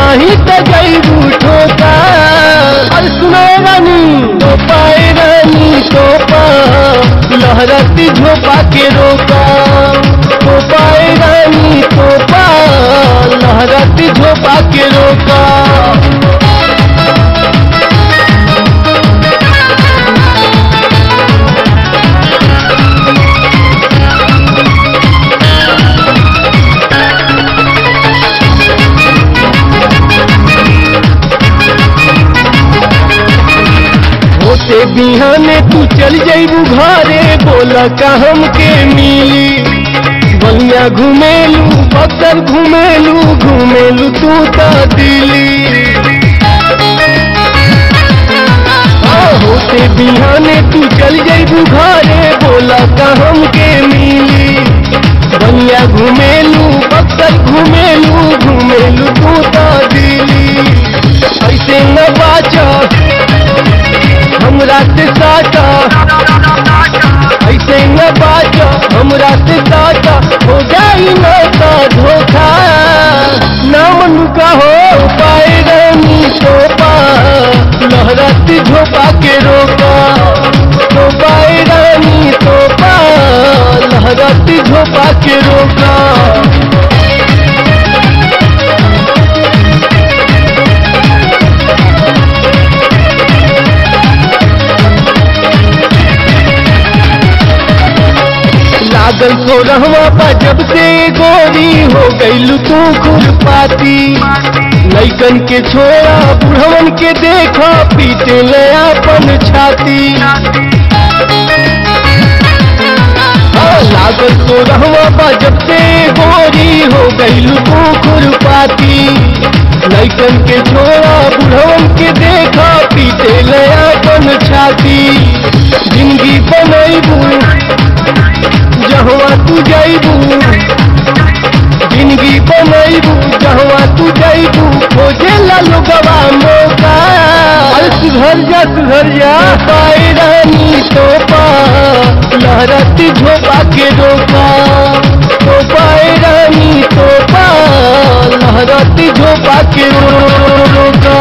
नहीं तो जईबू ठोका अरे सुनो रानी तो पाए रानी तो पा लहरती झोपा के रोका तो पाए रानी तो पा लहरती झोपा के रोका होते बिहाने तू चल जईबू घरे बोला का हमके मिली बलिया घुमेलू बक्सर घुमेलू घुमेलू तू तो दिल्ली हाँ, होते बिहाने तू चल जईबू घरे बोला का हमके मिली बलिया घुमेलू बक्सर घुमेलू घुमेलू तू तो दिल्ली ऐसे न बाचा हमरा से साटा ऐसे न बाजा हमरा से साटा हो जाई न का धोखा ना मन का हो पाए रानी तो पा लहराती झोपा के रोका तो पाए रानी तो पा लहराती झोपा के रोका लागल तो रहवा पा जब से गोरी हो गईलू तू खुरपाती लैकन के छोड़ा बुढ़वन के देखा पीटे ले अपन छाती हाँ, लागल तो रहवा पा जब से गोरी हो गईलू तू खुरपाती लैकन के छोड़ा बुढ़वन के देखा पीटे ले अपन छाती जिंदगी बनैबू जहवा तू जाइबू जिंदगी बनैबू जहवा तू जाइबू खोजे ला लोगवा मौका अरे सुधर जा सुधर जा पाए रानी तो पा लहरती झोपा के रोका तो पाए रानी तो पा लहरती झोपा के रो- रोका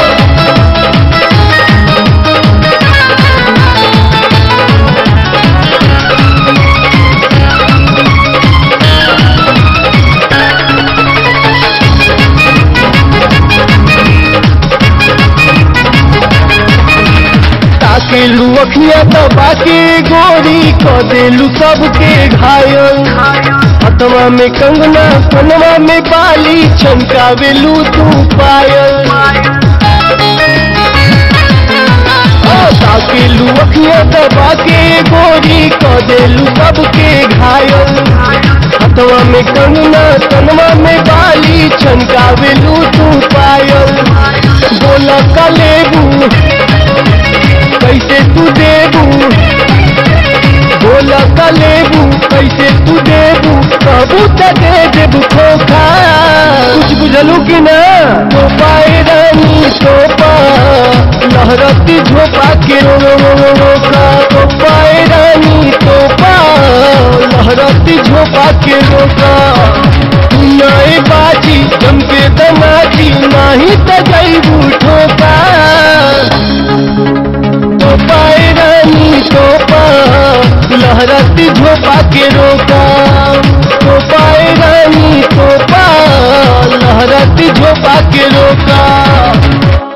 ताकेलू अखिया दबा के गोरी क देलू सबके घायल हथवा में कंगना कनवा में बाली चमकावेलू तू पायल हाँ, ताकेलू अखिया दबा के गोरी क देलू सबके घायल हथवा में कंगना कनवा में बाली चमकावेलू तू पायल बोला कलेबू कैसे तू देबू बोला का लेबू कैसे तू देबू कहबू त दे देबू खोखा कुछ बुझलू कि ना तो पाए रानी तो पा लहरती झोपा के रो रो रो रो रोका तो पाए रानी तो पा लहरती झोपा के रोका तू नए बाजी जम के दनाजी नाही त जईबू ठोका तो पाए रानी तो पा लहराती झोपा के रोका तो पाए रानी तो पा लहराती झोपा के रोका